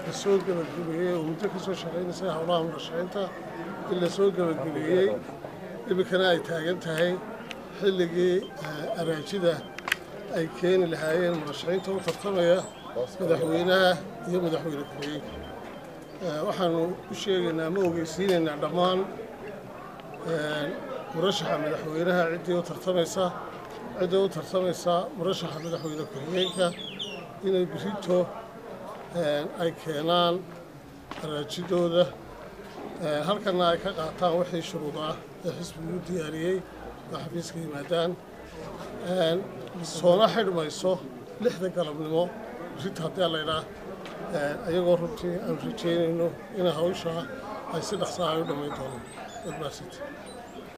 la soo gebagabeeyey oo muddo ka soo shaqaynaysay howlaha murashaxiinta in la soo gebagabeeyey iminkana ay taagan tahay xilligii araajida ay keeni lahaayeen murashaxiinta u tartamaya madaxweynaha iyo madaxweyne ku-xigeenka waxaanu u sheegaynaa ma ogeysiinaynaa dhammaan murashaxa madaxweynaha ciddii u tartamaysa ciddii u tartamaysa murashaxa madaxweyne ku-xigeenka inay berito ay keenaan araajidooda halkana ay ka qaataan wixii shuruud ah ee xisbigu u diyaariyey oo xafiiska yimaadaan soona xidhmayso lixda galabnimo berito haddii alaydhaa ayagoo runtii aanu rajeynayno in hawsha ay si dhaqsaa ay u dhammayn doonaan wadmaasiti